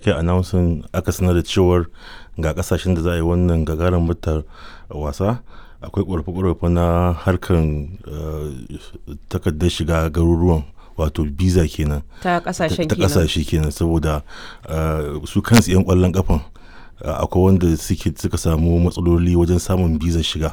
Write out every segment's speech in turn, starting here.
aka yi announcing aka sanar da cewar ga kasashen da za a yi wannan gagarin mutar wasa akwai ƙorafe-ƙorafe na harkan takardar shiga garuruwan wato visa kenan ta kasashen ta kenan kasashe kenan saboda su kansu 'yan kwallon kafan akwai wanda suke suka samu matsaloli wajen samun bizar shiga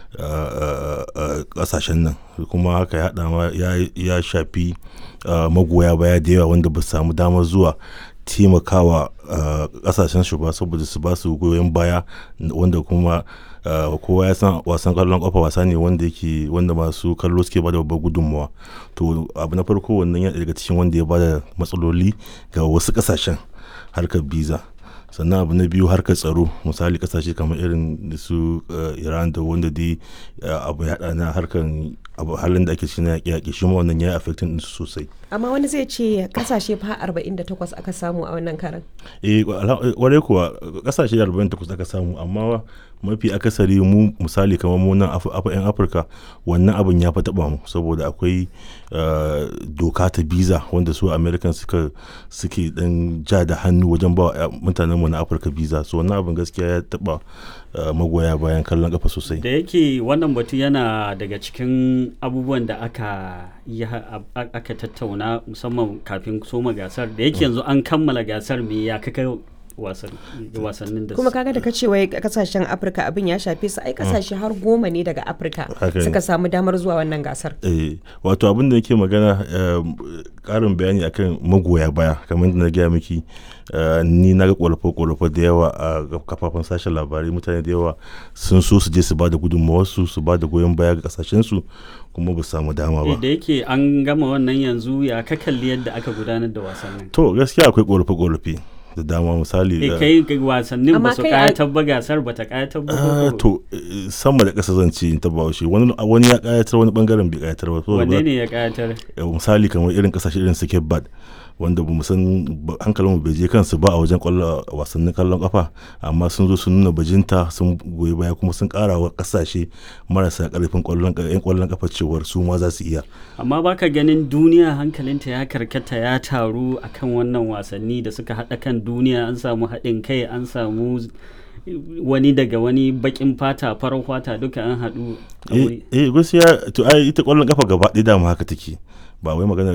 kasashen nan kuma haka ya ma ya shafi magoya baya da yawa wanda ba su samu damar zuwa taimakawa kasashen shi ba saboda su ba su goyon baya wanda kuma kowa ya san wasan kallon kafa wasa ne wanda yake wanda masu kallo suke bada babbar gudunmawa to abu na farko wannan ya daga cikin wanda ya bada matsaloli ga wasu kasashen harkar biza sannan abu na biyu harkar tsaro misali kasashe kamar irin da su iran da wanda dai abu ya na harkar halin da ake cikin yaƙi yaƙi shi ma wannan ya yi affecting ɗinsu sosai amma wani zai ce kasashe fa 48 aka samu a wannan karan eh kwarai kuwa kasashe 48 aka samu amma mafi akasari mu misali kamar mu nan yan afirka wannan abin ya fi taba mu saboda akwai doka ta biza wanda su american suka suke dan ja da hannu wajen ba mutanen mu na afirka biza so wannan abin gaskiya ya taba magoya bayan kallon kafa sosai da yake wannan batu yana daga cikin abubuwan da aka aka tattauna musamman kafin soma gasar da yake yanzu an kammala gasar me ya kaka wasannin da kuma kaga da ka ce wai kasashen afirka abin ya shafe su ai kasashe har goma ne daga afirka suka samu damar zuwa wannan gasar eh wato abin da yake magana karin bayani akan magoya baya kamar da na gaya miki ni na ga kwalafe-kwalafe da yawa a kafafen sashen labarai mutane da yawa sun so su je su ba da gudunmawarsu su ba da goyon baya ga kasashensu kuma ba su samu dama ba da yake an gama wannan yanzu ya ka kalli yadda aka gudanar da wasannin to gaskiya akwai kwalafe-kwalafe da dama misali e kai wasannin ba su kayatar ba gasar ba ta kayatar ba to sama da ƙasa zan ce ta bawashi wani wani ya kayatar wani bangaren bai kayatar ba wanne ne ya kayatar misali kamar irin kasashe irin su bad wanda ba san hankalin mu bai je kansu ba a wajen kwallon wasannin kallon kafa amma sun zo sun nuna bajinta sun goyi baya kuma sun kara wa kasashe marasa karfin kwallon yan kwallon kafa cewar su ma za su iya amma baka ganin duniya hankalinta ya karkata ya taru akan wannan wasanni da suka haɗa kan duniya an samu haɗin kai an samu wani daga wani bakin fata farar fata duka an haɗu eh gaskiya to ai ita kwallon kafa gaba ɗaya dama haka take ba wai magana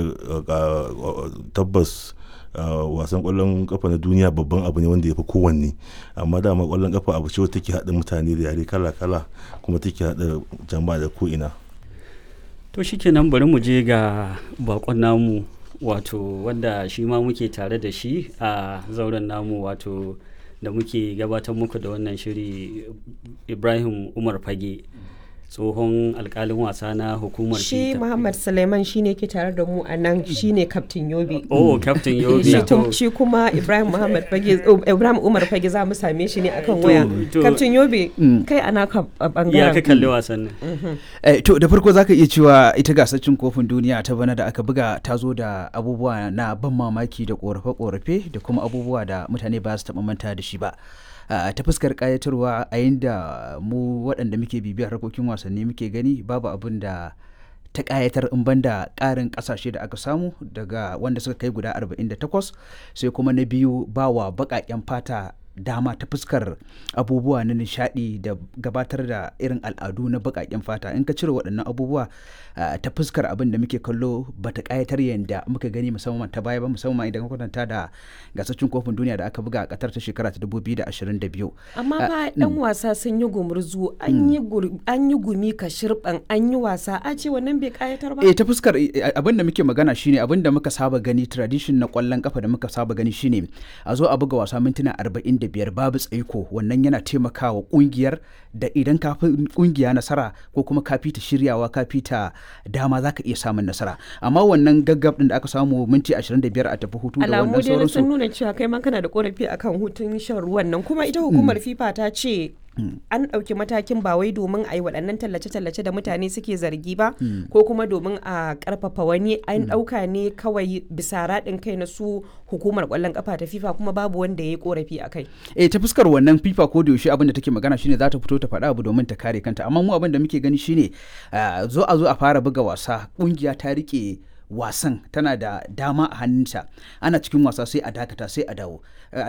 tabbas wasan kwallon kafa na duniya babban abu ne wanda ya fi kowanne amma dama kwallon kafa abu ce take haɗa mutane da yare kala-kala kuma take haɗa jama'a da ko'ina to shikenan bari mu je ga bakon namu wato wanda shi ma muke tare da shi a zauren namu wato da muke gabatar muku da wannan shiri ibrahim umar fage tsohon alkalin wasa na hukumar shi muhammad suleiman shi ne ke tare da mu a nan shi ne kaftin yobe oh kaftin yobe shi kuma ibrahim muhammad fage ibrahim umar fage za mu same shi ne akan waya kaftin yobe kai ana ka bangaren ya ka kalli wasannin to da farko zaka iya cewa ita gasar cin kofin duniya ta bana da aka buga ta zo da abubuwa na ban mamaki da korafe-korafe da kuma abubuwa da mutane ba su taɓa manta da shi ba ta fuskar kayatarwa a yadda mu waɗanda muke bibiyar harkokin wasanni muke gani babu abin da ta kayatar in banda ƙarin ƙasashe da aka samu daga wanda suka kai guda 48 sai kuma na biyu bawa baƙaƙen fata dama ta fuskar abubuwa na nishadi da gabatar da irin al'adu na baƙaƙen fata in ka cire waɗannan abubuwa ta fuskar abin da muke kallo ba ta ƙayatar yadda muka gani musamman ta baya ba musamman idan kwatanta da gasashen kofin duniya da aka buga a ƙatar ta shekara ta 2022 amma fa ɗan wasa sun yi gumurzu an yi gumi ka shirɓan an yi wasa a ce wannan bai ƙayatar ba eh ta fuskar abin da muke magana shine abin da muka saba gani tradition na ƙwallon kafa da muka saba gani shine a zo a buga wasa mintuna 40 da biyar babu tsaiko wannan yana taimakawa kungiyar da idan ka fi kungiya nasara ko kuma ka fita shiryawa ka fita dama za ka iya samun nasara amma wannan gaggab din da aka samu minti 25 a tafi hutu da wannan sauransu alamu sun nuna cewa kai ma kana da korafi akan hutun shan ruwan nan kuma ita hukumar fifa ta ce an ɗauki matakin ba wai domin a yi waɗannan tallace-tallace da mutane suke zargi ba ko kuma domin a ƙarfafa wani an ɗauka ne kawai bisa raɗin kai na su hukumar ƙwallon ƙafa ta fifa kuma babu wanda ya yi ƙorafi a kai. eh ta fuskar wannan fifa ko da yaushe abin da take magana shine za ta fito ta faɗa abu domin ta kare kanta amma mu abin da muke gani shine zo a zo a fara buga wasa ƙungiya ta riƙe wasan tana da dama a hannunta ana cikin wasa sai a dakata sai a dawo